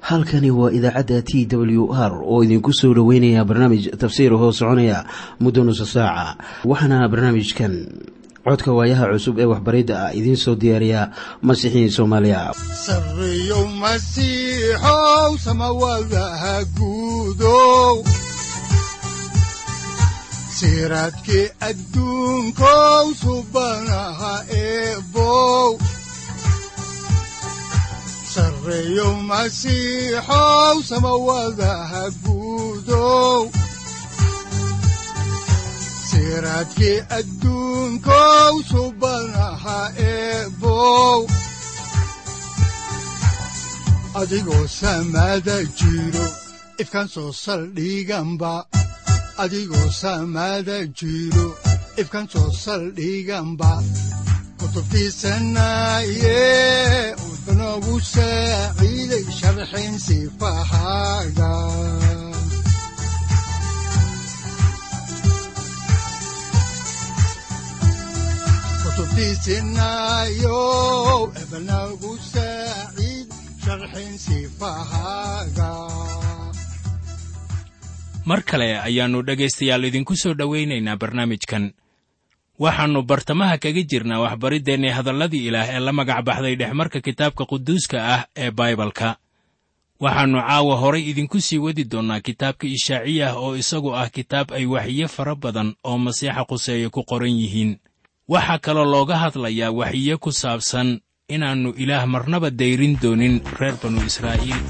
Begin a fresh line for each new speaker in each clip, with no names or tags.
halkani waa idaacadda t w r oo idinku soo dhoweynaya barnaamij tafsiir hoo soconaya muddo nusa saaca waxaana barnaamijkan codka waayaha cusub ee waxbaridda ah idiin soo diyaariya masiixiin soomaaliya
sareyow masiixow samawadaha guudow siraadkii adduunkow subanaha eebow sareyow masiixow samawadaha guudow siraadkii adduunkow subanaha eebow adigoo samada jiro ifkan soo saldhiganba adigoo samada jiro ifkan soo saldhiganba kutubtiisanaye udanogu saaciiday sharxin sifahaaga kutubtiisinayo ebanagu saaciid sharxin sifahaaga
mar kale ayaannu dhegaystayaal idinku soo dhowaynaynaa barnaamijkan waxaannu bartamaha kaga jirnaa waxbariddeenni hadalladii ilaah ee la magac baxday dhexmarka kitaabka quduuska ah ee baibalka waxaannu caawa horay idinku sii wadi doonnaa kitaabka ishaaciyah oo isagu ah kitaab ay waxiyo fara badan oo masiixa quseeye ku qoran yihiin waxaa kaloo looga hadlayaa waxiyo ku saabsan inaannu ilaah marnaba dayrin doonin reer banu israa'iil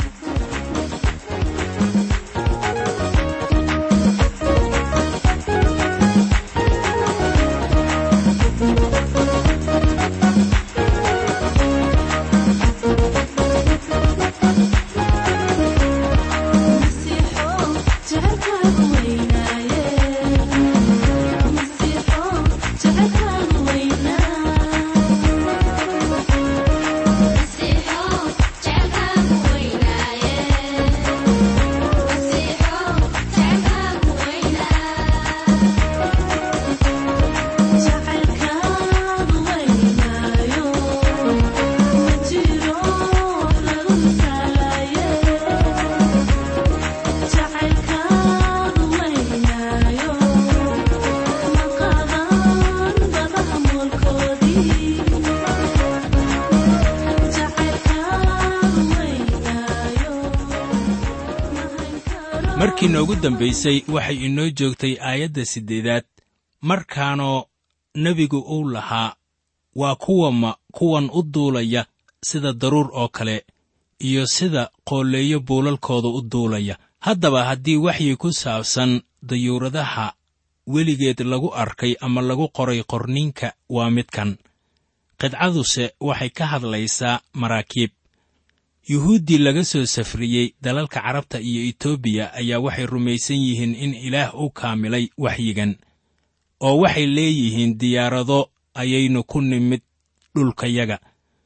markii noogu dambaysay waxay inoo joogtay aayadda siddeedaad markaanoo nebigu uu lahaa waa kuwama kuwan u duulaya sida daruur oo kale iyo sida qoolleeyo buulalkooda u duulaya haddaba haddii waxyi ku saabsan dayuuradaha weligeed lagu arkay ama lagu qoray qorninka waa midkan qidcaduse waxay ka hadlaysaa maraakiib yuhuuddii laga soo safriyey dalalka carabta iyo etoobiya ayaa waxay rumaysan yihiin in ilaah u kaamilay waxyigan oo waxay leeyihiin diyaarado ayaynu ku nimid dhulkayaga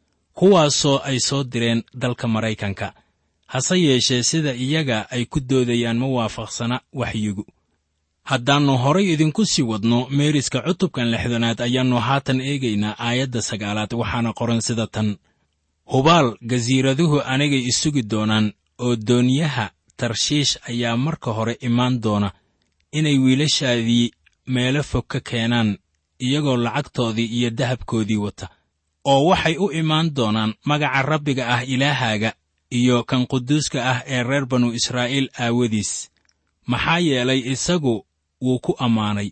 kuwaasoo ay soo direen dalka maraykanka hase yeeshee sida iyaga ay ku doodayaan ma waafaqsana waxyigu haddaannu horay idinku sii wadno meeriska cutubkan lixdanaad ayaannu haatan eegaynaa aayadda sagaalaad waxaana qoran sida tan hubaal gasiiraduhu anigay isugi doonaan oo dooniyaha tarshiish ayaa marka hore imaan doona inay wiilashaadii meelo fog ka keenaan iyagoo lacagtoodii iyo dahabkoodii wata oo waxay u imaan doonaan magaca rabbiga ah ilaahaaga iyo kan quduuska ah ee reer banu israa'iil aawadiis maxaa yeelay isagu wuu ku ammaanay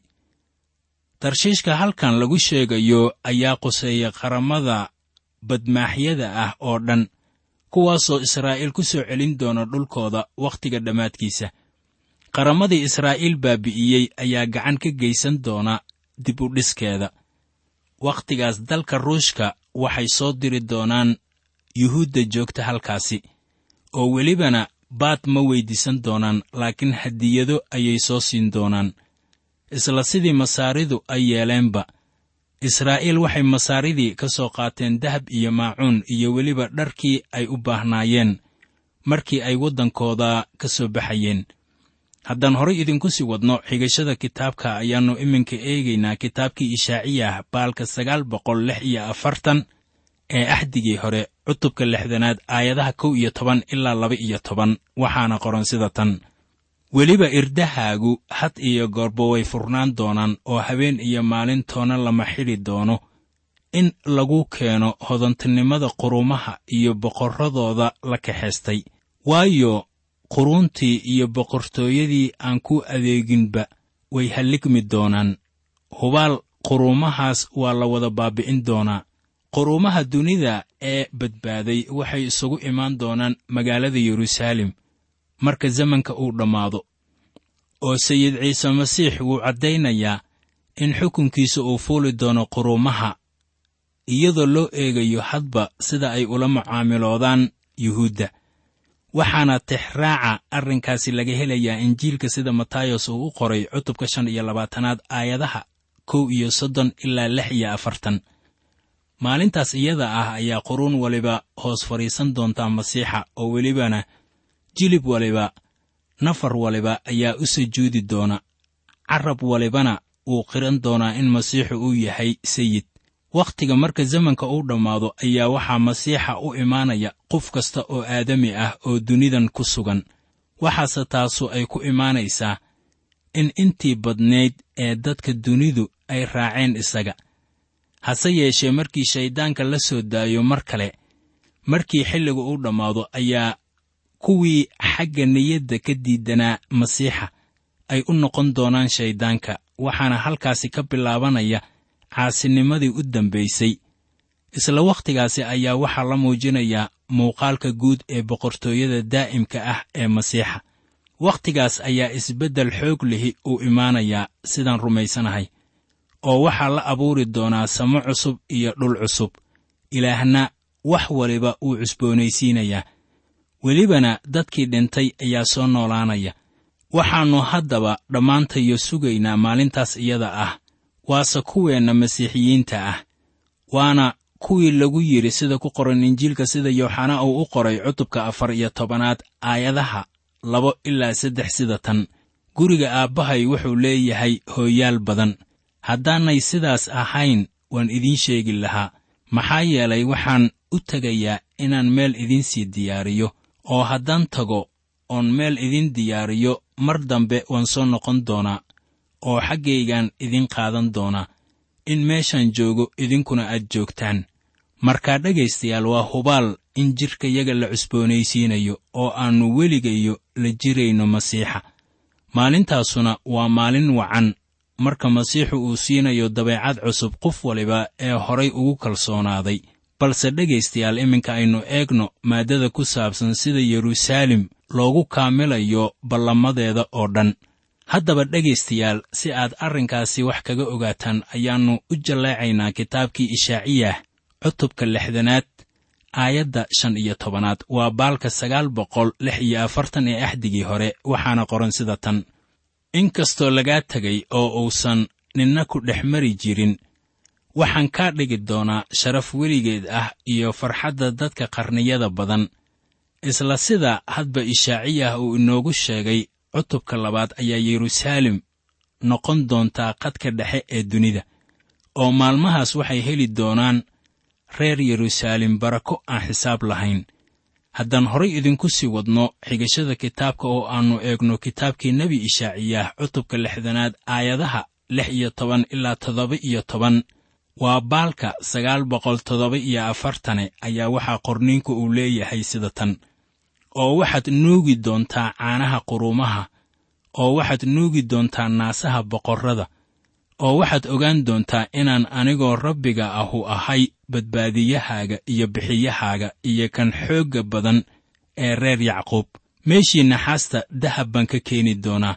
tarshiishka halkan lagu sheegayo ayaa quseeya qaramada badmaaxyada ah oo dhan kuwaasoo israa'iil ku soo celin doona dhulkooda wakhtiga dhammaadkiisa qaramadii israa'iil baabi'iyey ayaa gacan ka geysan doona dib u dhiskeeda wakhtigaas dalka ruushka waxay soo diri doonaan yuhuudda joogta halkaasi oo welibana baad ma weyddiisan doonaan laakiin hadiyado ayay soo siin doonaan isla sidii masaaridu ay yeeleenba israa'iil waxay masaaridii ka soo qaateen dahab iyo maacuun iyo weliba dharkii ay u baahnaayeen markii ay waddankooda ka soo baxayeen haddaan horay idinku sii wadno xigashada kitaabka ayaannu iminka eegaynaa kitaabkii ishaaciyah baalka sagaal boqol lix iyo afartan ee axdigii hore cutubka lixdanaad aayadaha kow iyo toban ilaa laba iyo toban waxaana qoran sida tan weliba irdahaagu had iyo goorba way furnaan doonaan oo habeen iyo maalintoona lama xidhi doono in lagu keeno hodantinimada qurumaha iyo boqorradooda la kaxaystay waayo quruuntii iyo boqortooyadii aan ku adeeginba way halligmi doonaan hubaal quruumahaas waa la wada baabi'in doonaa quruumaha dunida ee badbaaday waxay isugu imaan doonaan magaalada yeruusaalem marka zamanka uu dhammaado oo sayid ciise masiix wuu caddaynayaa in xukunkiisa uu fuuli doono quruumaha iyadoo loo eegayo hadba sida ay ula mucaamiloodaan yuhuudda waxaana tixraaca arrinkaasi laga helayaa injiilka sida matayos uu u qoray cutubka shan iyo labaatanaad aayadaha kow iyo soddon ilaa lix iyo afartan maalintaas iyada ah ayaa quruun waliba hoos fadhiisan doontaa masiixa oo welibana jilib waliba nafar waliba ayaa u sujuudi doona carab walibana wuu qiran doonaa in masiixu uu yahay sayid wakhtiga marka zamanka uu dhammaado ayaa waxaa masiixa u imaanaya qof kasta oo aadami ah oo dunidan ku sugan waxaase taasu ay ku imaanaysaa in intii badnayd ee dadka dunidu ay raaceen isaga hase yeeshee markii shayddaanka la soo daayo mar kale markii xilliga uu dhammaado ayaa kuwii xagga niyadda ka diidanaa masiixa ay u noqon doonaan shayddaanka waxaana halkaasi ka bilaabanaya caasinimadii u dambaysay isla wakhtigaasi ayaa waxaa la muujinayaa muuqaalka guud ee boqortooyada daa'imka ah ee masiixa wakhtigaas ayaa isbeddel xoog lihi uu imaanayaa sidaan rumaysanahay oo waxaa la abuuri doonaa samo cusub iyo dhul cusub ilaahna wax waliba wuu cusboonaysiinayaa welibana dadkii dhintay ayaa soo noolaanaya waxaannu haddaba dhammaantayo sugaynaa maalintaas iyada ah waase kuweenna masiixiyiinta ah waana kuwii lagu yidhi sida ku qoran injiilka sida yooxana uu u qoray cutubka afar iyo tobanaad aayadaha labo ilaa saddex sida tan guriga aabbahay wuxuu leeyahay hooyaal badan haddaanay sidaas ahayn waan idiin sheegi lahaa maxaa yeelay waxaan u tegayaa inaan meel idiinsii diyaariyo oo haddaan tago oon meel idiin diyaariyo mar dambe waan soo noqon doonaa oo xaggaygaan idin qaadan doonaa in meeshaan joogo idinkuna aad joogtaan markaa dhegaystayaal waa hubaal in jidhkayaga la cusboonaysiinayo oo aannu weligayo la jirayno masiixa maalintaasuna waa maalin wacan marka masiixu uu siinayo dabeecad cusub qof waliba ee horay ugu kalsoonaaday balse dhegaystayaal iminka aynu eegno maaddada ku saabsan sida yeruusaalem loogu kaamilayo ballamadeeda oo dhan haddaba dhegaystayaal si aad arrinkaasi wax kaga ogaataan ayaannu u jalleecaynaa kitaabkii ishaaciyah cutubka lixdanaad aayadda shan iyo tobanaad waa baalka sagaal boqol lix iyo afartan ee axdigii hore waxaana qoran sida tan in kastoo lagaa tegay oo uusan ninna ku dhex mari jirin waxaan kaa dhigi doonaa sharaf weligeed ah iyo farxadda dadka qarniyada badan isla sida hadba ishaaciyah uu inoogu sheegay cutubka labaad ayaa yeruusaalem noqon doontaa qadka dhexe ee dunida oo maalmahaas waxay heli doonaan reer yeruusaalem barako aan xisaab lahayn haddaan horay idinku sii wadno xigashada kitaabka oo aannu eegno kitaabkii nebi ishaaciyah cutubka lixdanaad aayadaha lix iyo toban ilaa toddoba iyo toban waa baalka sagaal boqol toddoba iyo afartane ayaa waxaa qorniinku uu leeyahay sida tan oo waxaad nuugi doontaa caanaha quruumaha oo waxaad nuugi doontaa naasaha boqorrada oo waxaad ogaan doontaa inaan anigoo rabbiga ahu ahay badbaadiyahaaga iyo bixiyahaaga iyo kan xoogga badan ee reer yacquub meeshii naxaasta dahab baan ka keeni doonaa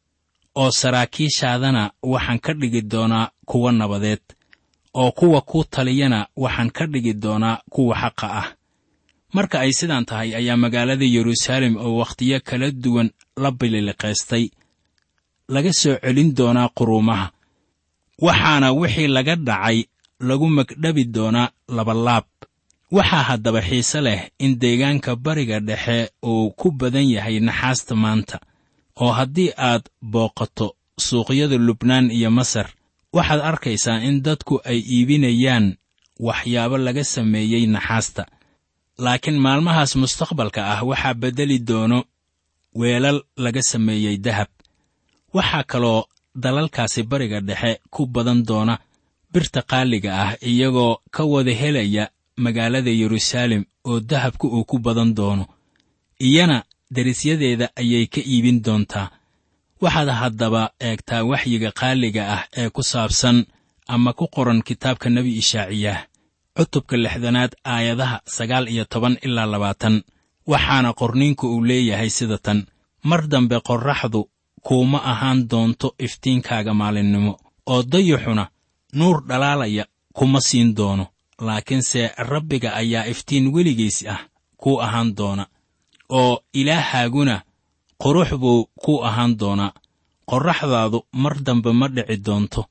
oo saraakiishaadana waxaan ka dhigi doonaa kuwa nabadeed oo kuwa ku taliyana waxaan ka dhigi doonaa kuwa xaqa ah marka ay sidaan tahay ayaa magaalada yeruusaalem oo wakhtiyo kala duwan la bililiqaystay laga soo celin doonaa quruumaha waxaana wixii laga dhacay lagu magdhabi doonaa labalaab waxaa haddaba xiise leh in deegaanka bariga dhexe uu ku badan yahay naxaasta maanta oo haddii aad booqato suuqyada lubnaan iyo masar waxaad arkaysaa in dadku ay iibinayaan waxyaabo laga sameeyey naxaasta laakiin maalmahaas mustaqbalka ah waxaa beddeli doono weelal laga sameeyey dahab waxaa kaloo dalalkaasi bariga dhexe ku badan doona birta qaaliga ah iyagoo ka wada helaya magaalada yeruusaalem oo dahabka uu ku badan doono iyana derisyadeeda ayay ka iibin doontaa waxaad haddaba eegtaa waxyiga qaaliga ah ee ku saabsan ama ku qoran kitaabka nebi ishaaciyaah cutubka lixdanaad aayadaha sagaal iyo toban ilaa labaatan waxaana qorniinku uu leeyahay sida tan mar dambe qorraxdu kuuma ahaan doonto iftiinkaaga maalinnimo oo dayuxuna nuur dhalaalaya kuma siin doono laakiinse rabbiga ayaa iftiin weligiis ah kuu ahaan doona oo ilaahaaguna qurux buu kuu ahaan doonaa qorraxdaadu mar dambe ma dhici doonto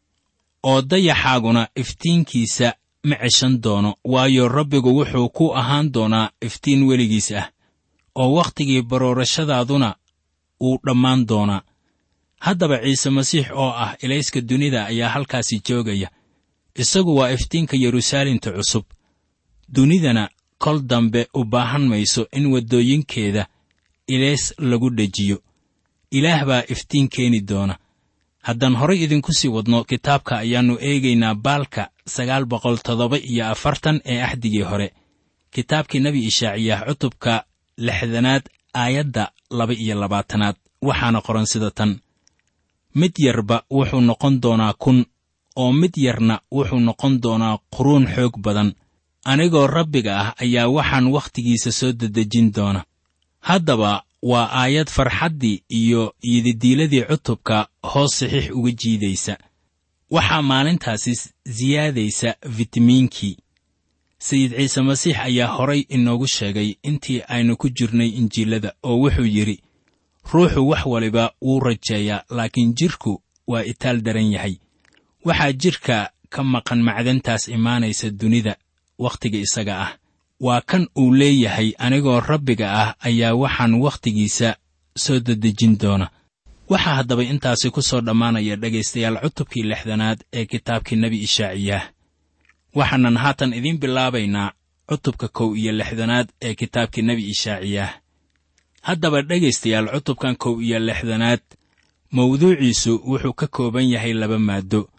oo dayaxaaguna iftiinkiisa ma ceshan doono waayo rabbigu wuxuu ku ahaan doonaa iftiin weligiis ah oo wakhtigii baroorashadaaduna wuu dhammaan doonaa haddaba ciise masiix oo ah ilayska dunida ayaa halkaasi joogaya isagu waa iftiinka yeruusaalemta cusub dunidana kol dambe u baahan mayso in waddooyinkeeda ilays lagu dhejiyo ilaah baa iftiin keeni doona haddaan horay idinku sii wadno kitaabka ayaannu eegaynaa baalka sagaal boqol toddoba iyo afartan ee axdigii hore kitaabkii nebi ishaaciyaah cutubka lixdanaad aayadda laba iyo labaatanaad waxaana qoran sida tan mid yarba wuxuu noqon doonaa kun oo mid yarna wuxuu noqon doonaa quruun xoog badan anigoo rabbiga ah ayaa waxaan wakhtigiisa soo dedejin doona haddaba waa aayad farxaddii iyo yididiiladii cutubka hoos saxiix uga jiidaysa waxaa maalintaasi siyaadaysa fitamiinkii sayid ciise masiix ayaa horay inoogu sheegay intii aynu ku jirnay injiilada oo wuxuu yidhi ruuxu wax waliba wuu rajeeyaa laakiin jidhku waa itaal daran yahay waxaa jidhka ka maqan macdantaas imaanaysa dunida wakhtiga isaga ah waa kan uu leeyahay anigoo rabbiga ah ayaa waxaan wakhtigiisa soo dedejin doona waxaa haddaba intaasi ku soo dhammaanaya dhegaystayaal cutubkii lixdanaad ee kitaabkii nebi ishaaciyaah waxaanan haatan idiin bilaabaynaa cutubka kow iyo lixdanaad ee kitaabkii nebi ishaaciyaah haddaba dhegaystayaal cutubkan kow iyo lixdanaad mawduuciisu wuxuu ka kooban yahay laba maaddo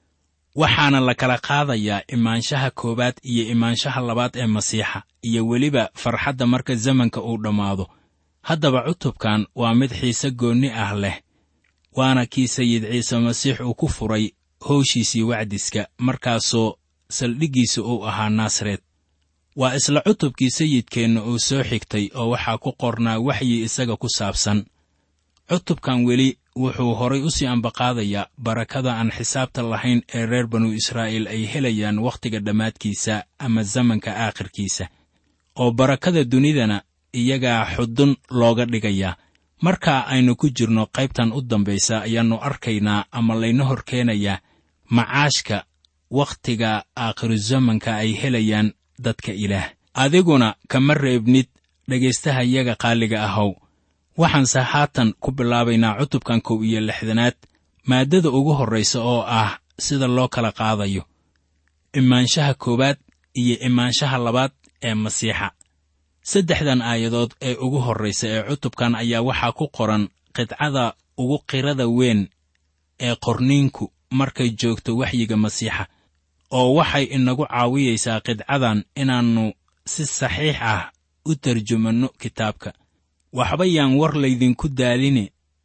waxaana la kala qaadayaa imaanshaha koowaad iyo imaanshaha labaad ee masiixa iyo weliba farxadda marka zamanka uu dhammaado haddaba cutubkan waa mid xiise goonni ah leh waana kii sayid ciise masiix uu ku furay howshiisii wacdiska markaasoo saldhiggiisa uu ahaa naasareed waa isla cutubkii sayidkeenna uu soo xigtay oo waxaa ku qornaa waxyi isaga ku saabsan cutubkan weli wuxuu horay u sii ambaqaadayaa barakada aan xisaabta lahayn ee reer banu israa'iil ay helayaan wakhtiga dhammaadkiisa ama zamanka aakhirkiisa oo barakada dunidana iyagaa xudun looga dhigayaa markaa aynu ku jirno qaybtan u dambaysa ayaannu arkaynaa ama layna hor keenayaa macaashka wakhtiga aakhiruzamanka ay helayaan dadka ilaah adiguna kama reebnid dhegaystaha iyaga qaaliga ahow waxaanse haatan ku bilaabaynaa cutubkan kow iyo lixdanaad maaddada ugu horraysa oo ah sida loo kala qaadayo imaanshaha koowaad iyo imaanshaha labaad ee masiixa saddexdan aayadood ee ugu horraysa ee cutubkan ayaa waxaa ku qoran qidcada ugu qirada weyn ee qorniinku markay joogto waxyiga masiixa oo waxay inagu caawiyaysaa qidcadan inaannu si saxiix ah u tarjumanno kitaabka waxba yaan war laydinku daaline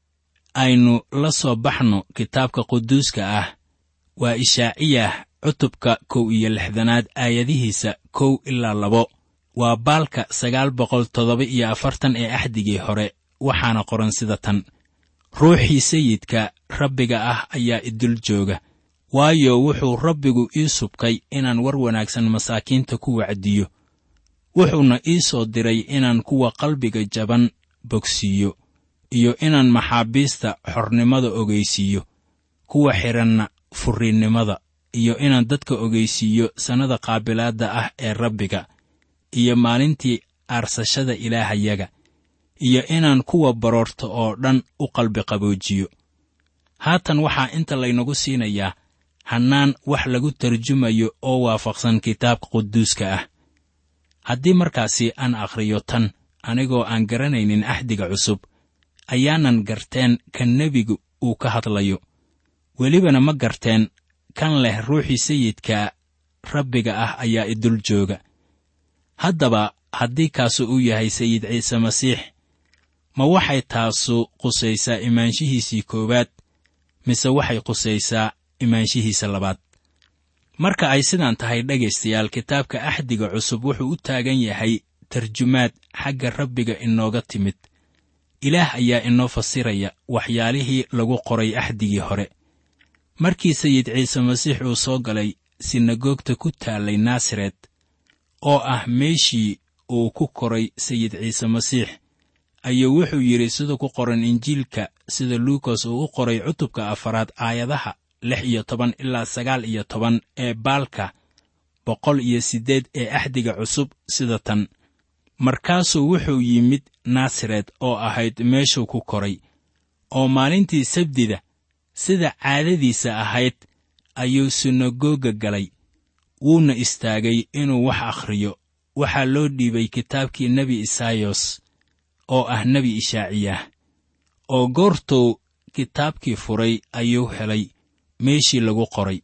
aynu la soo baxno kitaabka quduuska ah waa ishaaciyah cutubka kow iyo lixdanaad aayadihiisa kow ilaa labo waa baalka sagaal boqol toddoba iyo afartan ee axdigii hore waxaana qoran sida tan ruuxii sayidka rabbiga ah ayaa idul jooga waayo wuxuu rabbigu ii subkay inaan war wanaagsan masaakiinta ku wacdiyo wuxuuna ii soo diray inaan kuwa qalbiga jaban bogsiiyo iyo inaan maxaabiista xornimada ogaysiiyo kuwa xidhanna furriinnimada iyo inaan dadka ogaysiiyo sannada qaabilaadda ah ee rabbiga iyo maalintii aarsashada ilaahayaga iyo inaan kuwa baroorta oo dhan u qalbi qaboojiyo haatan waxaa inta laynagu siinayaa hannaan wax lagu tarjumayo oo waafaqsan kitaabka quduuska ah haddii markaasi aan akhriyo tan anigoo aan garanaynin axdiga cusub ayaanan garteen kan nebigu uu ka hadlayo welibana ma garteen kan leh ruuxii sayidka rabbiga ah ayaa idul jooga haddaba haddii kaasu uu yahay sayid ciise masiix ma waxay taasu qusaysaa imaanshihiisii koowaad mise waxay qusaysaa imaanshihiisa labaad marka ay sidaan tahay dhegaystayaal kitaabka axdiga cusub wuxuu u taagan yahay tarjumaad xagga rabbiga inooga timid ilaah ayaa inoo fasiraya waxyaalihii lagu qoray axdigii hore markii sayid ciise masiix uu soo galay sinagoogta ku taallay naasaret oo ah meeshii uu ku koray sayid ciise masiix ayuu wuxuu yidhi sida ku qoran injiilka sida luukas uu u qoray cutubka afaraad aayadaha lix iyo toban ilaa sagaal iyo toban ee baalka boqol iyo siddeed ee axdiga cusub sida tan markaasuu wuxuu yimid naasaret oo ahayd meeshuu ku koray oo maalintii sabdida sida caadadiisa ahayd ayuu sinagoga galay wuuna istaagay inuu wax akhriyo waxaa loo dhiibay kitaabkii nebi isaayos oo ah nebi ishaaciyah oo goortuu kitaabkii furay ayuu helay meeshii lagu qoray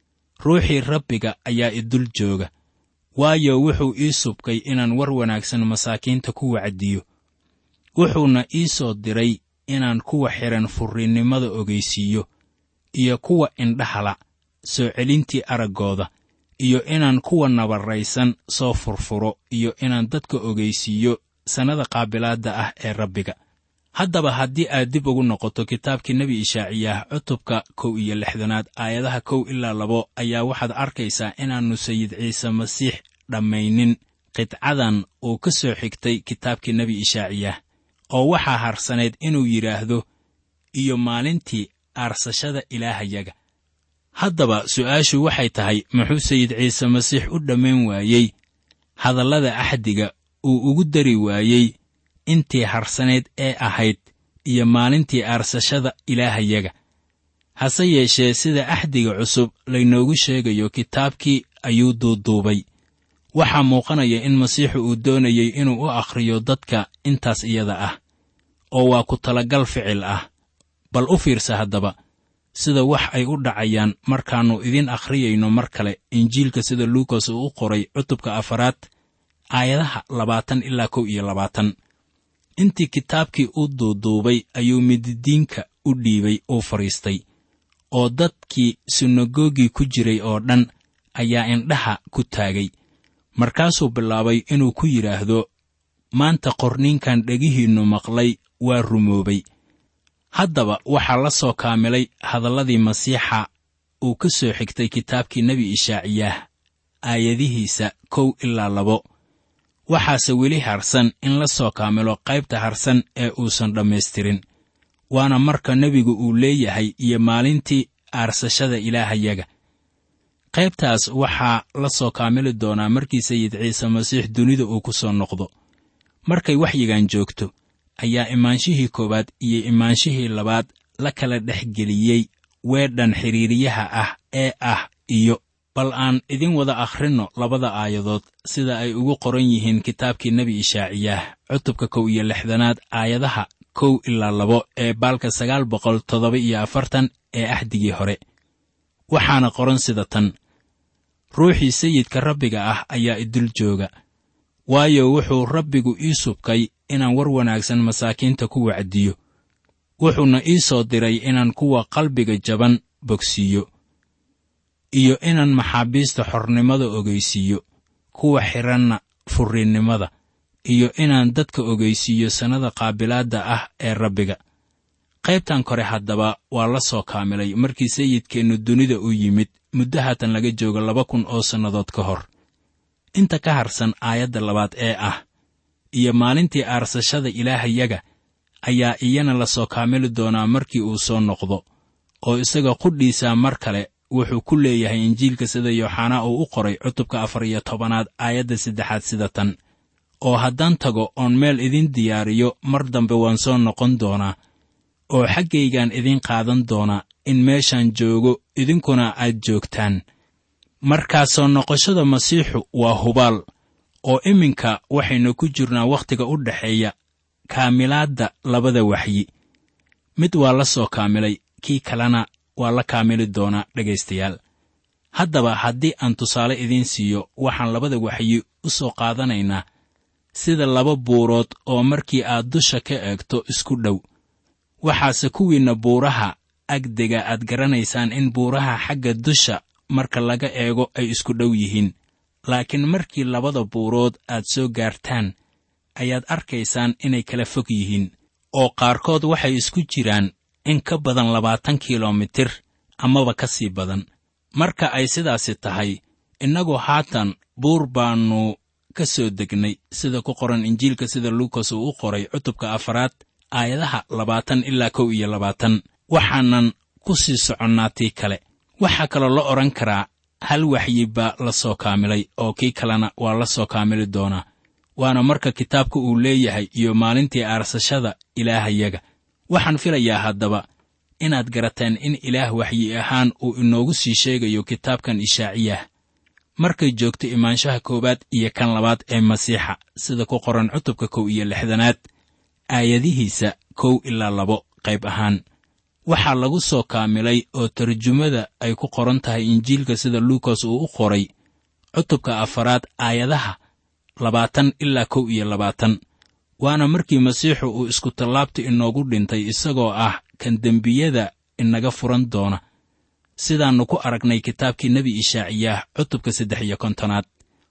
ruuxii rabbiga ayaa idul jooga waayo wuxuu ii subkay inaan war wanaagsan masaakiinta ku wacdiyo wuxuuna ii soo diray inaan kuwa xidhan furrinnimada ogaysiiyo iyo kuwa indhahala soo celintii araggooda iyo inaan kuwa nabarraysan soo furfuro iyo inaan dadka ogaysiiyo sannada qaabilaadda ah ee rabbiga haddaba haddii aad dib ugu noqoto kitaabkii nebi ishaaciyah cutubka kow iyo lixdanaad aayadaha kow ilaa labo ayaa waxaad arkaysaa inaannu sayid ciise masiix dhammaynin qidcadan uu ka soo xigtay kitaabkii nebi ishaaciyah oo waxaa harsanayd inuu yidhaahdo iyo maalintii aarsashada ilaahayaga haddaba su'aashu waxay tahay muxuu sayid ciise masiix u dhammayn waayey hadallada axdiga uu ugu dari waayey intii harsanayd ee ahayd iyo maalintii aarsashada ilaahayaga hase yeeshee sida axdiga cusub laynoogu sheegayo kitaabkii ayuu duuduubay waxaa muuqanaya in masiixu uu doonayey inuu u akhriyo dadka intaas iyada ah oo waa ku talagal ficil ah bal u fiirsa haddaba sida wax ay u dhacayaan markaannu idin akhriyayno mar kale injiilka sida luukas uu u qoray cutubka afaraad aayadaha labaatan ilaa kow iyo labaatan intii kitaabkii u duuduubay ayuu mididiinka u dhiibay uu fadhiistay oo dadkii sinagogii ku jiray oo dhan ayaa indhaha ku taagay markaasuu bilaabay inuu ku yidhaahdo maanta qorniinkan dhegihiinnu maqlay waa rumoobay haddaba waxaa la soo kaamilay hadalladii masiixa uu ka soo xigtay kitaabkii nebi ishaaciyaah aayadihiisa kow ilaa labo waxaase weli harsan in la soo kaamilo qaybta harsan ee uusan dhammaystirin waana marka nebigu uu leeyahay iyo maalintii aarsashada ilaahayaga qaybtaas waxaa la soo kaamili doonaa markii sayid ciise masiix dunida uu ku soo noqdo markay waxyigan joogto ayaa imaanshihii koowaad iyo imaanshihii labaad la kala dhex geliyey weedhan xidhiiriyaha ah ee ah iyo bal aan idin wada akhrinno labada aayadood sida ay ugu qoran yihiin kitaabkii nebi ishaaciyaah cutubka kow iyo lixdanaad aayadaha kow ilaa labo ee baalka sagaal boqol toddoba iyo afartan ee axdigii hore waxaana qoran sida tan ruuxii sayidka rabbiga ah ayaa idul jooga waayo wuxuu rabbigu ii subkay inaan war wanaagsan masaakiinta ku wacdiyo wuxuuna ii soo diray inaan kuwa qalbiga jaban bogsiiyo iyo inaan maxaabiista xornimada ogaysiiyo kuwa xidhanna furrinnimada iyo inaan dadka ogaysiiyo sannada qaabilaadda ah ee rabbiga qaybtan kore haddaba waa la soo kaamilay markii sayidkeennu dunida u yimid muddo haatan laga joogo laba kun oo sannadood ka hor inta ka harsan aayadda labaad ee ah iyo maalintii aarsashada ilaahayaga ayaa iyana la soo kaamili doonaa markii uu soo noqdo oo isaga qudhiisa mar kale wuxuu ku leeyahay injiilka sida yooxanaa uu u qoray cutubka afar iyo tobanaad aayadda saddexaad sida tan oo haddaan tago oon meel idin diyaariyo mar dambe waan soo noqon doonaa oo xaggaygaan idin qaadan doonaa in meeshaan joogo idinkuna aad joogtaan markaasoo noqoshada masiixu waa hubaal oo iminka waxaynu ku jirnaa wakhtiga u dhexeeya kaamilaadda labada waxyi mid waa la soo kaamilay kii kalena waa la kaamili doonaa dhegaystayaal haddaba haddii aan tusaale idiin siiyo waxaan labada waxyi u soo qaadanaynaa sida laba buurood oo markii aad dusha ka eegto isku dhow waxaase kuwiinna buuraha agdega aad garanaysaan in buuraha xagga dusha marka laga eego ay isku dhow yihiin laakiin markii labada buurood aad soo gaartaan ayaad arkaysaan inay kala fog yihiin oo qaarkood waxay isku jiraan in ka badan labaatan kilomitir amaba ka sii badan marka ay sidaasi tahay innagu haatan buur baannu ka soo degnay sida ku qoran injiilka sida luukas uu u qoray cutubka afaraad aayadaha labaatan ilaa kow iyo labaatan waxaanan ku sii soconnaa tii kale waxaa kaloo la odhan karaa hal waxyi baa la soo kaamilay oo kii kalena waa la soo kaamili doonaa waana marka kitaabka uu leeyahay iyo maalintii aarsashada ilaahayaga waxaan filayaa haddaba inaad garateen in ilaah waxyi ahaan uu inoogu sii sheegayo kitaabkan ishaaciyah markay joogto imaanshaha koowaad iyo kan labaad ee masiixa sida ku qoran cutubka kow iyo lixdanaad aayadihiisa kow ilaa labo qayb ahaan waxaa lagu soo kaamilay oo tarjumada ay ku qoran tahay injiilka sida luukas uu u qoray cutubka afaraad aayadaha labaatan ilaa kow iyo labaatan waana markii masiixu uu iskutallaabta inoogu dhintay isagoo ah kan dembiyada inaga furan doona sidaannu ku aragnay kitaabkii nebi ishaaciyaah cutubka saddex iyo kontonaad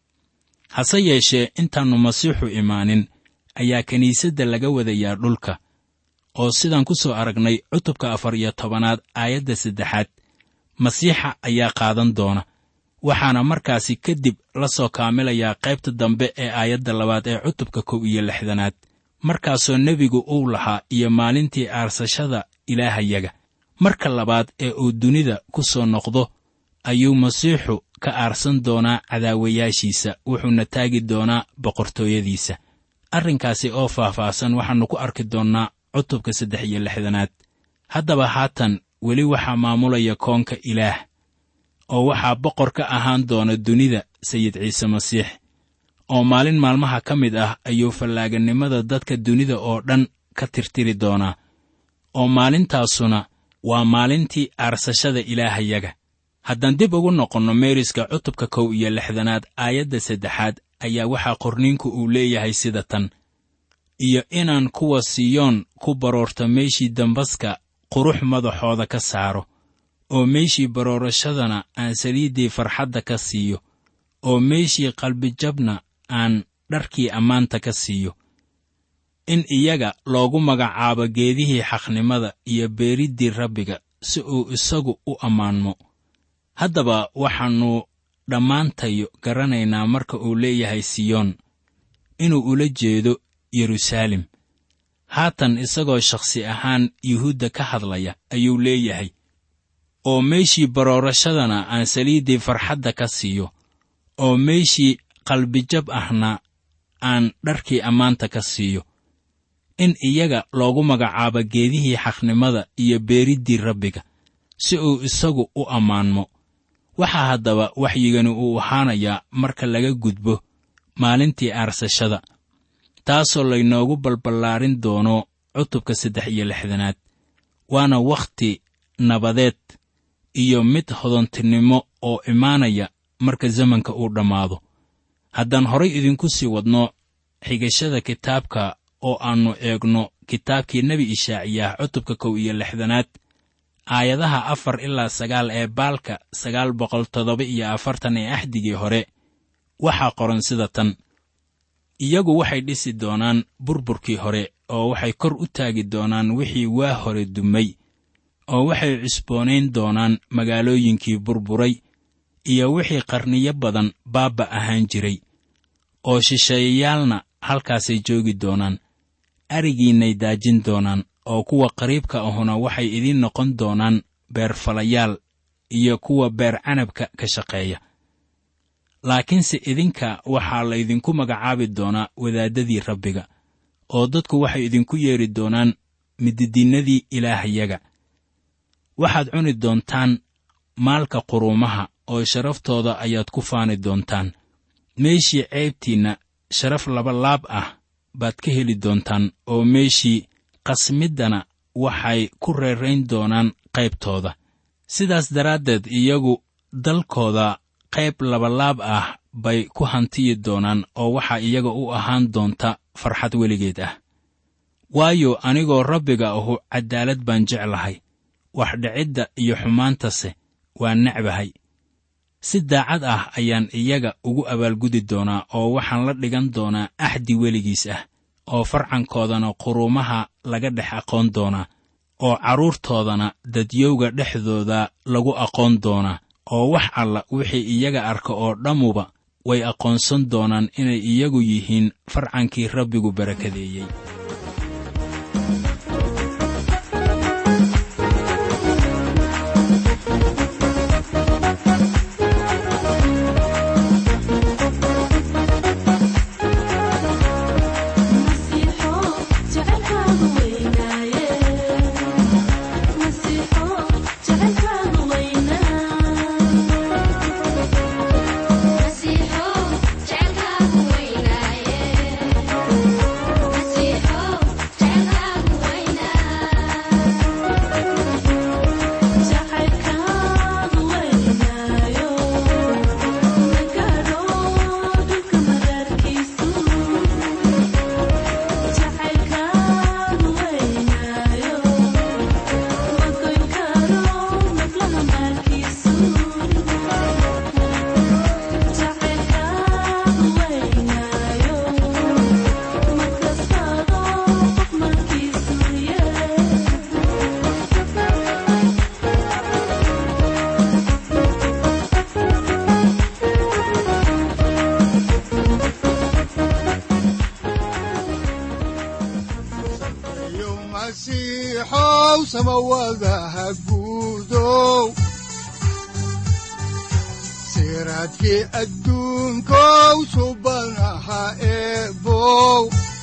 hase yeeshee intaannu masiixu imaanin ayaa kiniisadda laga wadayaa dhulka oo sidaan ku soo aragnay cutubka afar iyo tobanaad aayadda saddexaad masiixa ayaa qaadan doona waxaana markaasi kadib la soo kaamilayaa qaybta dambe ee aayadda labaad ee cutubka kow iyo lixdanaad markaasoo nebigu uu lahaa iyo maalintii aarsashada ilaahayaga marka labaad ee uu dunida ku soo noqdo ayuu masiixu ka aarsan doonaa cadaawayaashiisa wuxuuna taagi doonaa boqortooyadiisa arrinkaasi oo faahfaahsan waxaannu ku arki doonnaa cutubka saddex iyo lixdanaad haddaba haatan weli waxaa maamulaya koonka ilaah oo waxaa boqor ka ahaan doona dunida sayid ciise masiix oo maalin maalmaha ka mid ah ayuu fallaaganimada dadka dunida oo dhan ka tirtiri doonaa oo maalintaasuna waa maalintii aarsashada ilaahayaga haddaan dib ugu noqonno meeriska cutubka kow iyo lixdanaad aayadda saddexaad ayaa waxaa qorniinku uu leeyahay sida tan iyo inaan kuwa siyoon ku baroorto meeshii dambaska qurux madaxooda ka saaro oo meeshii baroorashadana aan saliiddii farxadda ka siiyo oo meeshii qalbijabna aan dharkii ammaanta ka siiyo in iyaga loogu magacaabo geedihii xaqnimada iyo beeriddii rabbiga si uu isagu u ammaanmo haddaba waxaannu dhammaantayo garanaynaa marka uu leeyahay siyoon inuu ula jeedo yeruusaalem haatan isagoo shakhsi ahaan yuhuudda ka hadlaya ayuu leeyahay oo meeshii baroorashadana aan saliiddii farxadda ka siiyo oo meeshii qalbijab ahna aan dharkii ammaanta ka siiyo in iyaga loogu magacaabo geedihii xaqnimada iyo beeriddii rabbiga si uu isagu u ammaanmo waxaa haddaba waxyigani uu ahaanayaa marka laga gudbo maalintii aarsashada taasoo laynoogu balballaarin doono cutubka saddex iyo lixdanaad waana wakhti nabadeed iyo mid hodontinimo oo imaanaya marka zamanka uu dhammaado haddaan horay idinku sii wadno xigashada kitaabka oo aannu eegno kitaabkii nebi ishaaciyaah cutubka kow iyo lixdanaad aayadaha afar ilaa sagaal ee baalka sagaal boqol toddoba iyo afartan ee axdigii hore waxaa qoran sida tan iyagu waxay dhisi doonaan burburkii hore oo waxay kor u taagi doonaan wixii waa hore dumay oo waxay cusboonayn doonaan magaalooyinkii burburay iyo wixii qarniyo badan baabba ahaan jiray oo shisheeyayaalna halkaasay joogi doonaan arigiinnay daajin doonaan oo kuwa qariibka ahuna waxay idiin noqon doonaan beerfalayaal iyo kuwa beer canabka ka shaqeeya laakiinse idinka waxaa laydinku magacaabi doonaa wadaaddadii rabbiga oo dadku waxay idinku yeedhi doonaan mididiinnadii ilaahayaga waxaad cuni doontaan maalka quruumaha oo sharaftooda ayaad ku faani doontaan meeshii ceebtiinna sharaf labalaab ah baad ka heli doontaan oo meeshii qasmiddana waxay ku reerayn doonaan qaybtooda sidaas daraaddeed iyagu dalkooda qayb labalaab ah bay ku hantiyi doonaan oo waxaa iyaga u ahaan doonta farxad weligeed ah waayo anigoo rabbiga ahu caddaalad baan jeclahay wax dhicidda iyo xumaantase waa necbahay si daacad ah ayaan iyaga ugu abaalgudi doonaa oo waxaan la dhigan doonaa axdi weligiis ah oo farcankoodana quruumaha laga dhex aqoon doonaa oo carruurtoodana dadyowga dhexdooda lagu aqoon doonaa oo wax alla wixii iyaga arka oo dhammuba way aqoonsan doonaan inay iyagu yihiin farcankii rabbigu barakadeeyey
masiixow samawadaha guudow siraadkii adduunkow subanaha eebow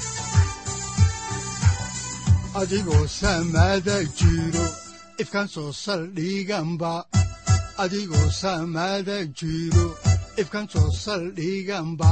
adigoo samada jiro ifkan soo saldhiganba adigoo samada jiro ifkan soo saldhiganba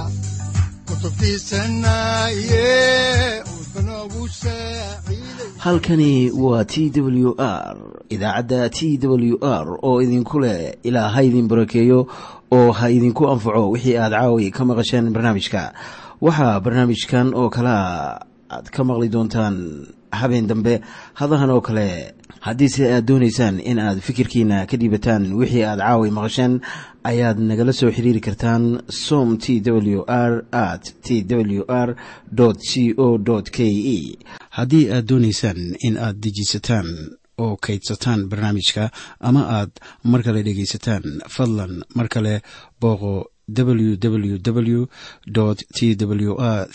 halkani waa t w r idaacadda t w r oo idinku leh ilaa ha idin barakeeyo oo ha idinku anfaco wixii aad caawi ka maqasheen barnaamijka waxaa barnaamijkan oo kalea aad ka maqli doontaan habeen dambe hadahan oo kale haddiise aad doonaysaan in aad fikirkiina ka dhiibataan wixii aad caawi maqasheen ayaad nagala soo xiriiri kartaan som t w r at t w r c o k e haddii aad doonaysaan in aad dejiisataan oo kaydsataan barnaamijka ama aad mar kale dhegaysataan fadlan mar kale booqo www t w r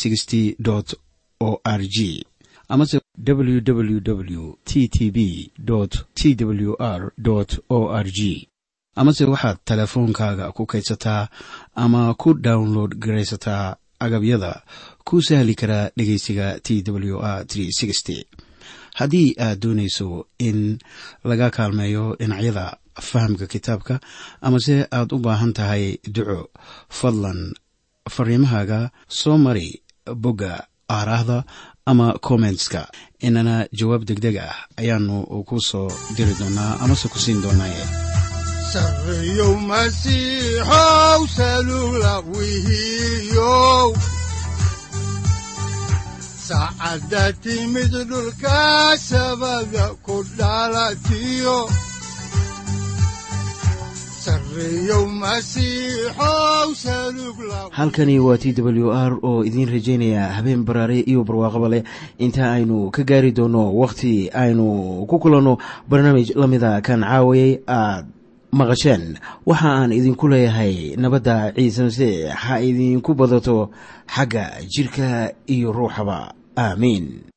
o r g amase www t t b t w r o r g amase waxaad teleefoonkaaga ku kaydsataa ama ku download garaysataa agabyada ku sahli karaa dhegeysiga t w r haddii aad doonayso in laga kaalmeeyo dhinacyada fahamka kitaabka amase aad u baahan tahay duco fadlan fariimahaaga soo mari bogga aaraahda ama kommentska inana jawaab degdeg ah ayaanu ku soo diri doonaa amase ku siin doonaaye
sareyow masiixow salula wihiyow saacadda timid dhulka sabada ku dhalatiyo
halkani waa t w r oo idiin rajaynaya habeen baraare iyo barwaaqaba leh inta aynu ka gaari doono wakhti aynu ku kulanno barnaamij la mida kan caawayay aad maqasheen waxa aan idinku leeyahay nabadda ciise masiix ha idinku badato xagga jidhka iyo ruuxaba aamiin